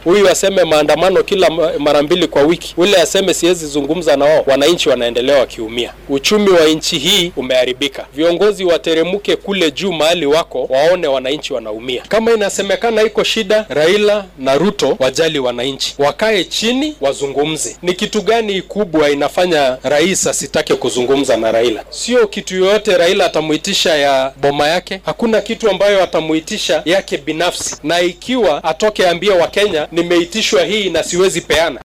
huyu aseme maandamano kila mara mbili kwa wiki, ule aseme siwezi zungumza na wao, wananchi wanaendelea wakiumia. Uchumi wa nchi hii umeharibika. Viongozi wateremuke kule juu mahali wako, waone wananchi wanaumia. Kama inasemekana iko shida, Raila na Ruto wajali wananchi, wakae chini wazungumze. Ni kitu gani kubwa inafanya rais asitake kuzungumza na Raila? Sio kitu yoyote Raila atamuitisha ya boma yake, hakuna kitu ambayo atamuitisha yake binafsi, na ikiwa atoke ambia Wakenya nimeitishwa hii na siwezi peana